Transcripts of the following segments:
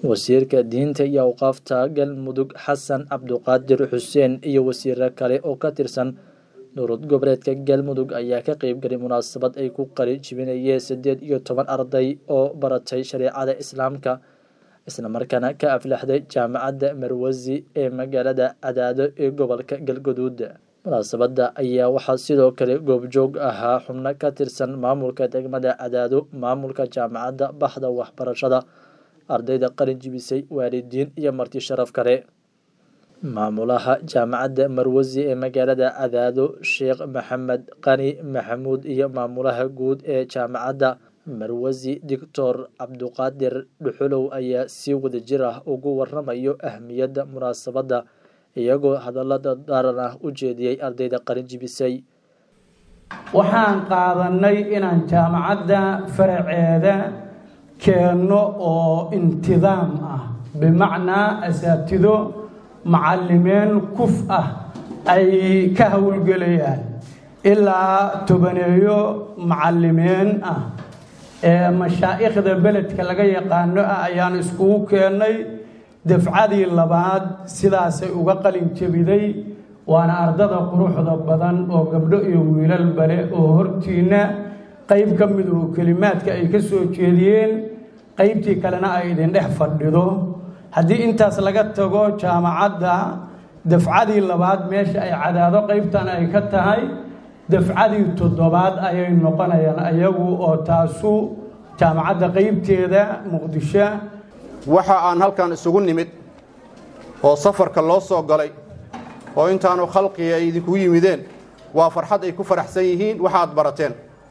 wasiirka diinta iyo awqaafta galmudug xasan cabduqaadir xuseen iyo wasiiro kale oo ka tirsan dowlad goboleedka galmudug ayaa ka qeybgalay munaasabad ay ku qali jibinayeen siddeed iyo toban arday oo baratay shareecada islaamka islamarkaana ka aflaxday jaamacadda marwasi ee magaalada cadaado ee gobolka galgaduud munaasabadda ayaa waxaa sidoo kale goobjoog ahaa xubno ka tirsan maamulka degmada cadaado maamulka jaamacadda baxda waxbarashada ardayda qalin jibisay waalidiin iyo marti sharaf kale maamulaha jaamacadda marwasi ee magaalada cadaado sheekh maxamed qani maxamuud iyo maamulaha guud ee jaamacadda marwasi doctor cabduqaadir dhuxulow ayaa si wadajir ah ugu waramayo ahmiyadda munaasabadda iyagoo hadallada daaran ah u jeediyey ardayda qalin jibisay waxaan qaadanay inaan jaamacadda faraceeda keenno oo intidaam ah bimacnaa asaatido macallimeen kuf ah ay ka howlgelayaan ilaa tobaneeyo macallimeen ah ee mashaa'ikhda beledka laga yaqaano ah ayaan iskugu keennay dafcadii labaad sidaasay uga qalin jebiday waana ardada quruxda badan oo gabdho iyo wiilal bale oo hortiinna qayb ka mid oo kelimaadka ay ka soo jeediyeen qaybtii kalena ay idin dhex fadhido haddii intaas laga tago jaamacadda dafcadii labaad meesha ay cadaado qaybtan ay ka tahay dafcadii toddobaad ayay noqonayaan ayagu oo taasu jaamacadda qaybteeda muqdisho waxa aan halkan isugu nimid oo safarka loo soo galay oo intaanu khalqiga ay idinkugu yimideen waa farxad ay ku faraxsan yihiin waxa aad barateen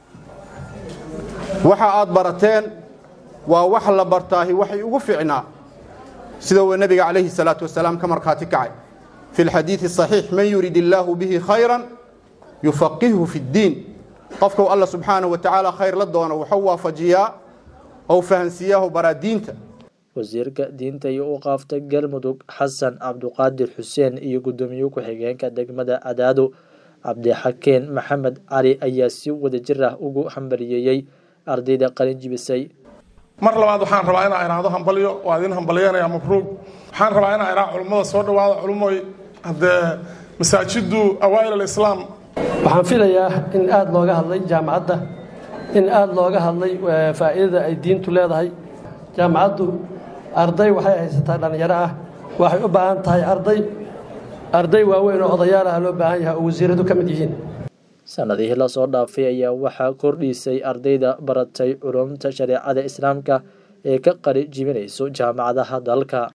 waxa aad barateen waa wax la bartaahi waxay ugu ficnaa sida uu nebiga calayhi salaatu wasalaam ka markhaati kacay fi lxadiidi saxiix man yurid illaahu bihi khayran yufaqihhu fi ddiin qofkau alla subxaanahu wa tacaala khayr la doono wuxuu waafajiyaa ou fahansiiyaahu baraa diinta wasiirka diinta iyo u qaafta galmudug xasan cabduqaadir xuseen iyo guddoomiye ku-xigeenka degmada cadaado cabdixakeen maxamed cali ayaa si wadajir ah ugu hambaliyeeyey ardayda qalin jibisay mar labaad waxaan rabaa inaa iraahdo hambalyo waa idin hambalyanaya mabruug waxaan rabaa inaa iraa culummada soo dhawaada culummoy haddee masaajiddu awaa'il alislaam waxaan filayaa in aada looga hadlay jaamacadda in aada looga hadlay faa'iidada ay diintu leedahay jaamacaddu arday waxay haysataa dhallinyaro ah waxay u baahan tahay arday arday waaweyn oo odayaal ah loo baahan yahay oo wasiiradu ka mid yihiin sanadihii lasoo dhaafay ayaa waxaa kordhiisay ardayda baratay culumta shareecada islaamka ee ka qali jibinayso jaamacadaha dalka